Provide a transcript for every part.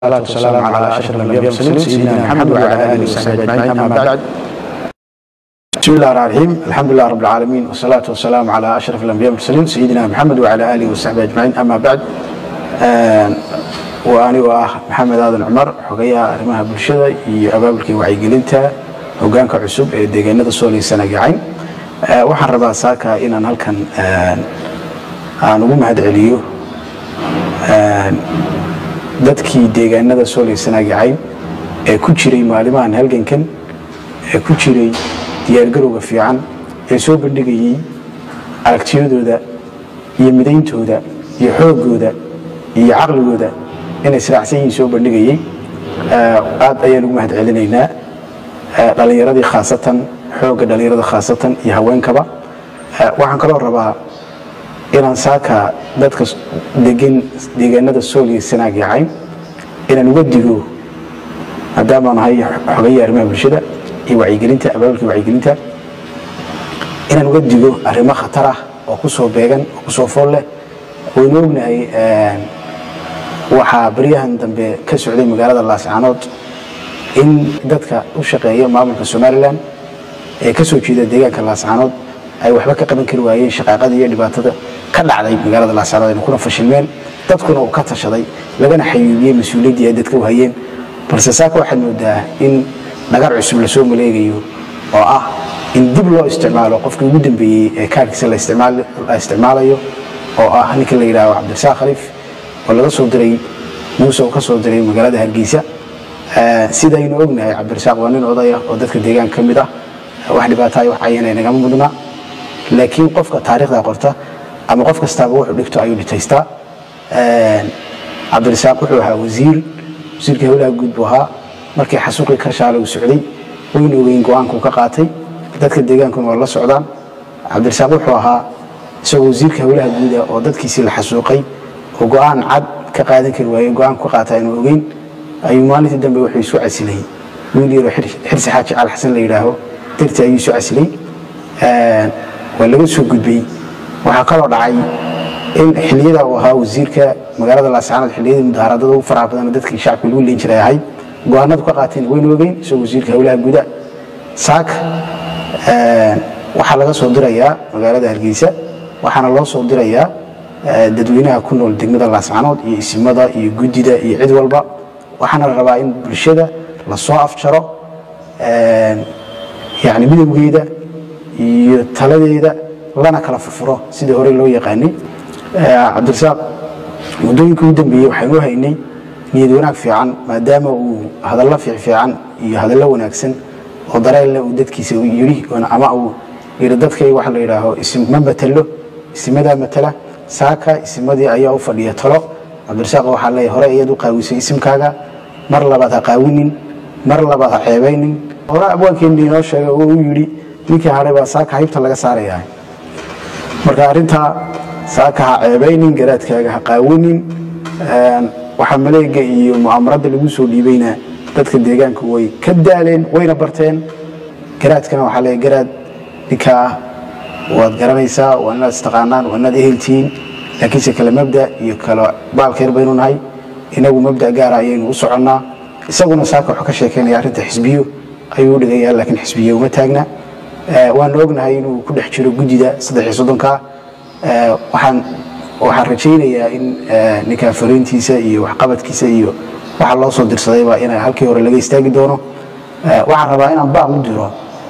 والصلاة والسلام على أشرف الأنبياء والمرسلين سيدنا محمد وعلى آله وصحبه أجمعين أما بعد بسم الله الرحمن الرحيم الحمد لله رب العالمين والصلاة والسلام على أشرف الأنبياء والمرسلين سيدنا محمد وعلى آله وصحبه أجمعين أما بعد وأنا وأخ محمد آدم عمر حقيقة arrimaha bulshada iyo abaabulkii wacyigelinta hogaanka cusub ee deegaanada soolay sanagacayn waxaan rabaa saaka inaan halkan aan ugu mahad celiyo dadkii deegaanada soolay sanagacayn ee ku jiray maalimahan halgankan ee ku jiray diyaargarowga fiican ee soo bandhigayey aragtiyadooda iyo midayntooda iyo xoogooda iyo caqligooda inay israacsan yihiin soo bandhigayey aad ayaan ugu mahad celinaynaa dhalinyaradii khaasatan xoogga dhalinyarada khaasatan iyo haweenkaba waxaan kaloo rabaa inaan saaka dadka degan deegaanada sooliya sanaag yacayn inaan uga digo maadaamaan ahay xogaya arrimaha bulshada iyo wacyigelinta abaabulkii wacyigelinta inaan uga digo arrimo khatar ah oo ku soo beegan oo ku soo fool leh waynu ognahay waxaa baryahan dambe ka socday magaalada laascaanood in dadka u shaqeeya maamulka somalilan ee ka soo jeeda deegaanka laascaanood ay waxba ka qaban kari waayeen shaqaaqada iyo dhibaatada ka dhacday magaalada laascaanood ayna kuna fashilmeen dadkuna uu ka tashaday lagana xayuubiyey mas-uuliyaddii ay dadka u hayeen balse saaka waxaad moodaa in dhagar cusub lasoo maleegayo oo ah in dib loo isticmaalo qofkii ugu dambeeyey ee kaarkiisa la isticmaalayo oo ah ninka la yidhahdo cabdirasaaq khaliif oo laga soo diray muuse uu ka soo diray magaalada hargeysa sidaynu ognahay cabdirasaaq waa nin odaya oo dadka deegaanka ka mid ah wax dhibaataay wax cayana nagama mudna laakiin qofka taariikhda qorta ama qof kastaaba wuxuu dhigto ayuu dhitaystaa cabdirasaaq wuxuu ahaa wasiir wasiirka howlaha guud buu ahaa markii xasuuqii karshaale uu socday waynu ogeyn go-aankuu ka qaatay dadka deegaankuna waa la socdaan cabdirasaaq wuxuu ahaa isagoo wasiirka howlaha guuda oo dadkiisii la xasuuqay oo go-aan cad ka qaadan kari waaye go-aan ku qaata aynu ogeyn ayuu maalintii dambe wuxuu isu casilay wiil yaroo xirsi xaaji cal xasan la yidhaaho dartii ayuu isu casilay waa laga soo gudbay waxaa kaloo dhacay in xiliyada uu ahaa wasiirka magaalada laascaanood xiliyadii mudahaaradada ugu faraha badan dadkii shacabka lagu leyn jiray ahayd go-aanadu ka qaateen waynu ogeyn isagoo wasiirka howlaha guda saak waxaa laga soo dirayaa magaalada hargeysa waxaana loo soo dirayaa dadweynaha ku nool degmada laascaanood iyo isimada iyo guddida iyo cid walba waxaana la rabaa in bulshada lasoo afjaro yani midowgeeda iyo taladeeda lana kala furfuro sidii hore loo yaqaanay cabdirasaaq muddooyinkii ugu dambeeyey waxaynu haynay niyad wanaag fiican maadaama uu hadallo fiicfiican iyo hadallo wanaagsan oo dareenle uu dadkiisa yidhi ama uu yidhi dadkay waxa la yidhaaho isim ma matalo isimadaa matala saaka isimadii ayaa u fadhiya talo cabdirasaaq waxaa leeyahay hore ayaad u qaawisay isimkaaga mar labaad ha qaawinin mar labaad ha ceebaynin hore abwaankeennii inoo sheegay oo uu yidhi ninkii hadhay baa saaka haybta laga saarayaa marka arrintaa saaka ha ceebaynin garaadkaaga ha qaawinin waxaa maleega iyo mu'amaradda lagu soo dhiibayna dadka deegaanka way ka daaleen wayna barteen garaadkana waxaa leeyahay garaad ninkaa waad garanaysaa waa inaad istaqaanaan waa inaad eheltihiin laakiinse kale mabda iyo kale baalkeer baynu nahay inagu mabda gaara ayaynu u soconnaa isaguna saaka wuxuu ka sheekeynaya arrinta xisbiyo ayuu u dhigayaa laakiin xisbiyo uma taagna waanu ognahay inuu ku dhex jiro guddida saddex iyo soddonka waxaan waxaan rajaynayaa in ninkaa fariintiisa iyo waxqabadkiisa iyo waxa loo soo dirsadayba ina halkii hore laga istaagi doono waxaan rabaa inaan baaq u diro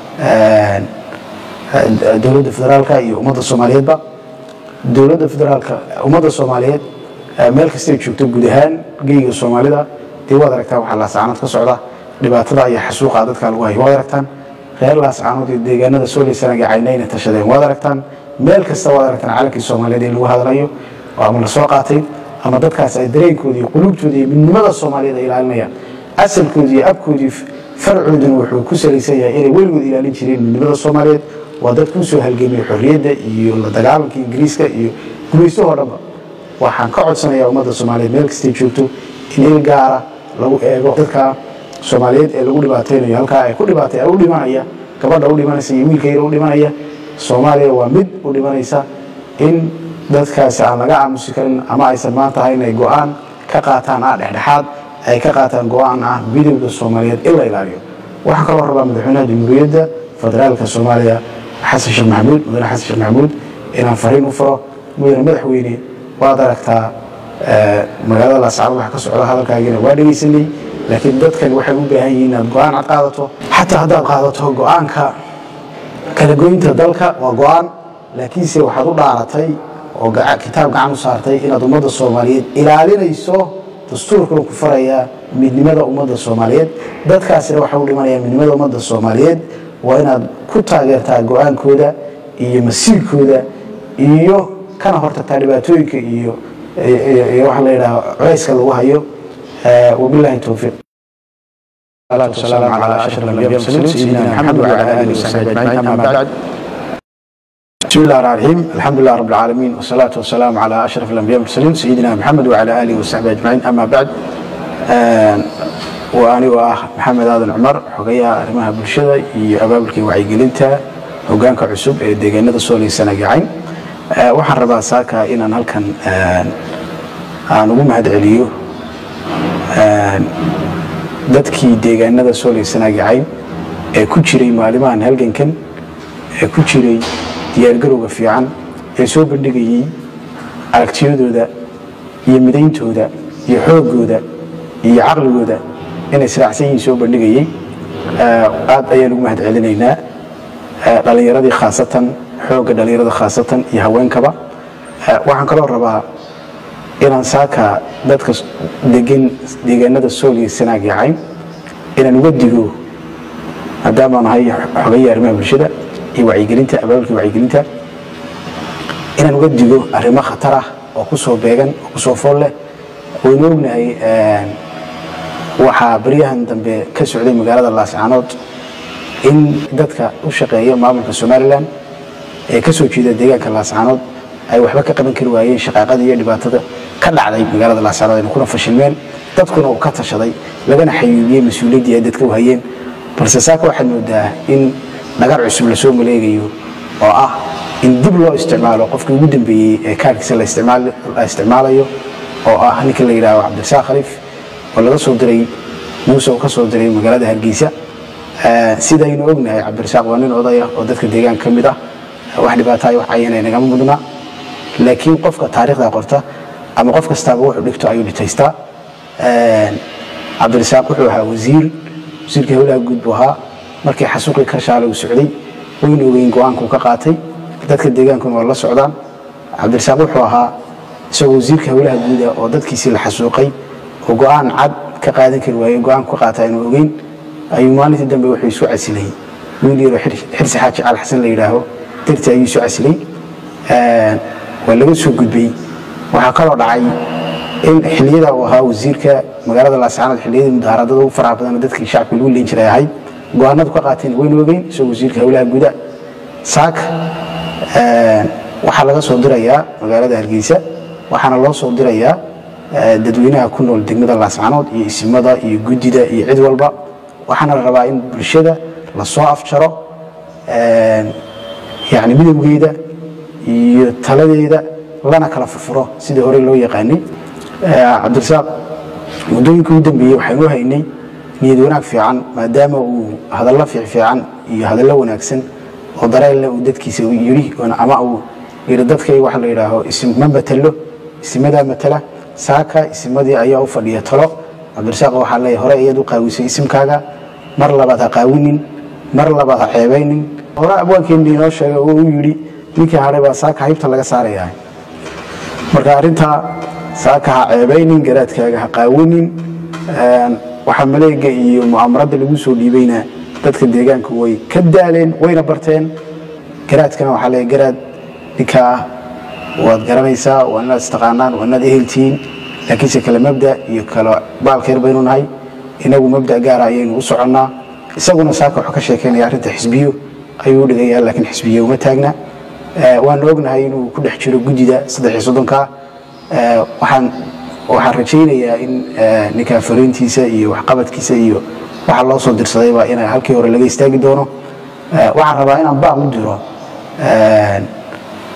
dowladda federaalka iyo ummadda soomaaliyeedba dowladda federaalka ummadda soomaaliyeed meel kastay joogto guud ahaan geyga soomaalida dee waad aragtaan waxaa laascaanood ka socda dhibaatada iyo xasuuqa dadka lagu hayo waad aragtaan reer laascaanood iyo deegaanada soolaysanaga caynayna tashadeen waad aragtaan meel kasta waad aragtaan calankii soomaaliyeed ee lagu hadlayo oo ama la soo qaatay ama dadkaas ay dareenkooda iyo quluubtooda iyo midnimada soomaaliyeed ay ilaalinayaan asalkooda iyo abkoodii farcooduna wuxuu ku salaysan yahay inay weligood ilaalin jireen midnimada soomaaliyeed waa dad kuu soo halgamay xorriyadda iyo la dagaalanka ingiriiska iyo gumaystahoo dhanba waxaan ka codsanayaa ummadda soomaaliyeed meel kastay joogto in il gaara lagu eego dadka soomaaliyeed ee lagu dhibaataynayo halkaa ay ku dhibaatay u dhimanaya gabadha u dhimanaysa iyo wiilka yar u dhimanaya soomaaliya waa mid u dhimanaysa in dadkaasi aan laga aamusi karin ama aysan maanta ahayn ay go-aan ka qaataan ah dhexdhexaad ay ka qaataan go-aan ah midowda soomaaliyeed in la ilaaliyo waxaan kaloo rabaa madaxweynaha jamhuuriyadda federaalka soomaaliya xasan sheekh maxamuud mudane xasan sheekh maxamuud inaan fariin u furo mudane madaxweyne waad aragtaa magaalada laascaanood wax ka socda hadalkaagiina waa dhegaysanay laakiin dadkani waxay u baahan yihiin inaad go-aan cad qaadato xataa haddaad qaadato go-aanka kala goynta dalka waa go-aan laakiinse waxaad u dhaaratay oo kitaab gacan u saartay inaad ummadda soomaaliyeed ilaalinayso dastuurkuna ku farayaa midnimada ummadda soomaaliyeed dadkaasina waxa u dhimanaya midnimada ummadda soomaaliyeed waa inaad ku taageertaa go-aankooda iyo masiirkooda iyo kana hortagtaa dhibaatooyinka iyo waxa la yidhaha culayska lagu hayo wabillahi towfiiq والسلام على أشرف الأنبياء والمرسلين سيدنا محمد وعلى آله وصحبه أجمعين أما بعد بسم الله الرحمن الرحيم الحمد لله رب العالمين والصلاة والسلام على أشرف الأنبياء والمرسلين سيدنا محمد وعلى آله وصحبه أجمعين أما بعد وأنا وأخ محمد آدم عمر حقيا أرمها بالشدة أبابلك وعي قلنتا هوغانك عسوب ديغانة سولي سنة قاعين waxaan rabaa saaka inaan halkan aan ugu mahad celiyo dadkii deegaanada sooley sanaagacayn ee ku jiray maalimahan halgankan ee ku jiray diyaargarowga fiican ee soo bandhigayey aragtiyadooda iyo midayntooda iyo xoogooda iyo caqligooda inay israacsan yihiin soo bandhigayey aad ayaan ugu mahad celinaynaa dhalinyaradii khaasatan xoogga dhalinyarada khaasatan iyo haweenkaba waxaan kaloo rabaa inaan saaka dadka degan deegaanada sooliya sanaag yacayn inaan uga digo maadaamaan ahay xogaya arrimaha bulshada iyo wacyigelinta abaabulka wacyigelinta inaan uga digo arrimo khatar ah oo ku soo beegan oo ku soo fool leh waynu ognahay waxaa baryahan dambe ka socday magaalada laascaanood in dadka u shaqeeya maamulka somalilan ee ka soo jeeda deegaanka laascaanood ay waxba ka qaban kari waayeen shaqaaqada iyo dhibaatada ka dhacday magaalada laascaanood ayna kuna fashilmeen dadkuna uu ka tashaday lagana xayuubiyey mas-uuliyaddii ay dadka u hayeen balse saaka waxaad moodaa in dhagar cusub lasoo maleegayo oo ah in dib loo isticmaalo qofkii ugu dambeeyey ee kaarkiisa la isticmaalayo oo ah ninka la yidhahdo cabdirasaaq khaliif oo laga soo diray muuse uu ka soo diray magaalada hargeysa sidaynu ognahay cabdirasaaq waa nin odaya oo dadka deegaanka ka mid ah wax dhibaataay wax cayana nagama mudna laakiin qofka taariikhda qorta ama qof kastaaba wuxuu dhigto ayuu dhitaystaa cabdirasaaq wuxuu ahaa wasiir wasiirka howlaha guud buu ahaa markii xasuuqii karshaale uu socday waynu ogeyn go-aankuu ka qaatay dadka deegaankuna waa la socdaan cabdirasaaq wuxuu ahaa isagoo wasiirka howlaha guuda oo dadkiisii la xasuuqay oo go-aan cad ka qaadan kari waayey go-aanku ka qaata aynu ogeyn ayuu maalintii dambe wuxuu isu casilay wiil yaroo xirsi xaaji cal xasan la yidhaaho dartii ayuu isu casilay waa laga soo gudbay waxaa kaloo dhacay in xiliyada uu ahaa wasiirka magaalada laascaanood xiliyadii mudahaaradada ugu faraha badan dadkii shacabka lagu leyn jiray ahayd go-aanadu ka qaateen waynu ogeyn isagoo wasiirka howlaha guda saak waxaa laga soo dirayaa magaalada hargeysa waxaana loo soo dirayaa dadweynaha ku nool degmada laascaanood iyo isimada iyo guddida iyo cid walba waxaana la rabaa in bulshada lasoo afjaro yani midowgeeda iyo taladeeda lana kala furfuro sidii hore loo yaqaanay cabdirasaaq muddooyinkii u dambeeyey waxaynu haynay niyad wanaag fiican maadaama uu hadallo fiicfiican iyo hadallo wanaagsan oo dareenle uu dadkiisa yidhi ama uu yidhi dadkay waxa la yidhaaho isim ma matalo isimadaa matala saaka isimadii ayaa u fadhiya talo cabdirasaaq waxaa leeyahay hore ayaad u qaawisay isimkaaga mar labaad ha qaawinin mar labaad ha ceebaynin hore abwaankeennii inoo sheegay oo uu yidhi ninkii hadhay baa saaka haybta laga saarayaa marka arrintaa saaka ha ceebaynin garaadkaaga ha qaawinin waxaa maleega iyo mu'amaradda lagu soo dhiibayna dadka deegaanka way ka daaleen wayna barteen garaadkana waxaa leeyahay garaad ninkaa waad garanaysaa waa inaad istaqaanaan waa inaad eheltihiin laakiinse kale mabda iyo kale baalkeer baynu nahay inagu mabda gaara ayaynu u soconnaa isaguna saaka wuxuu ka sheekeynaya arrinta xisbiyo ayuu u dhigayaa laakiin xisbiyo uma taagna waanu ognahay inuu ku dhex jiro guddida saddex iyo soddonka waxaan waxaan rajaynayaa in ninkaa fariintiisa iyo waxqabadkiisa iyo waxa loo soo dirsadayba ina halkii hore laga istaagi doono waxaan rabaa inaan baaq u diro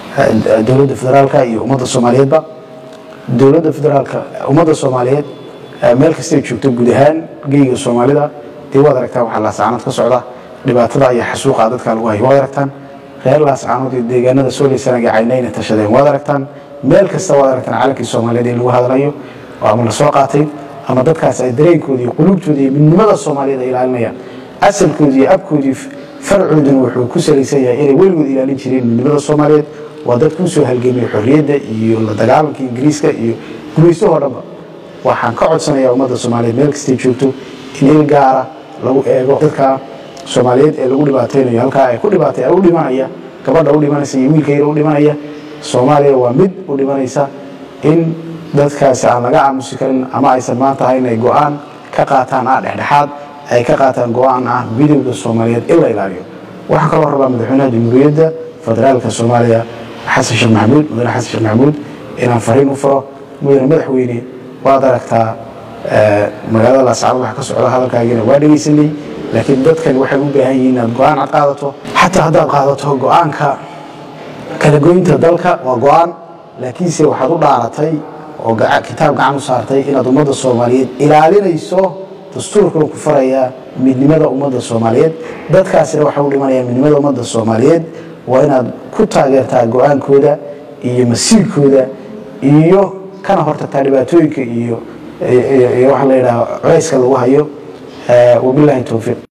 dowladda federaalka iyo ummadda soomaaliyeedba dowladda federaalka ummadda soomaaliyeed meel kastay joogto guud ahaan geyga soomaalida dee waad aragtaan waxaa laascaanood ka socda dhibaatada iyo xasuuqa dadka lagu hayo waad aragtaan reer laascaanood iyo deegaanada sooleysanaaga caynayna tashadeen waad aragtaan meel kasta waad aragtaan calankii soomaaliyeed in lagu hadlayo oo ama la soo qaatay ama dadkaas ay dareenkooda iyo quluubtooda iyo midnimada soomaaliyeed ay ilaalinayaan asalkooda iyo abkoodii farcooduna wuxuu ku salaysan yahay inay weligood ilaalin jireen midnimada soomaaliyeed waa dad kuu soo halgamay xorriyadda iyo la dagaalanka ingiriiska iyo gumaystahoo dhanba waxaan ka codsanayaa ummadda soomaaliyeed meel kastay joogto in il gaara lagu eego dadka soomaaliyeed ee lagu dhibaataynayo halkaa ay ku dhibaatay u dhimanaya gabadha u dhimanaysa iyo wiilka yar u dhimanaya soomaaliya waa mid u dhimanaysa in dadkaasi aan laga aamusi karin ama aysan maanta ahayn ay go-aan ka qaataan ah dhexdhexaad ay ka qaataan go-aan ah midowda soomaaliyeed in la ilaaliyo waxaan kaloo rabaa madaxweynaha jamhuuriyadda federaalka soomaaliya xasan sheekh maxamuud mudane xasan sheekh maxamuud inaan fariin u furo mudane madaxweyne waad aragtaa magaalada laascaanood waxa ka socda hadalkaagiina waa dhegaysanay laakiin dadkani waxay u baahan yihiin inaad go-aan cad qaadato xataa haddaad qaadato go-aanka kala goynta dalka waa go-aan laakiinse waxaad u dhaaratay oo kitaab gacan u saartay inaad ummadda soomaaliyeed ilaalinayso dastuurkuna ku farayaa midnimada ummadda soomaaliyeed dadkaasina waxa u dhimanaya midnimada ummadda soomaaliyeed waa inaad ku taageertaa go-aankooda iyo masiirkooda iyo kana hortagtaa dhibaatooyinka iyo iyo waxaa la yidhaha culayska lagu hayo wabilaahi towfiiq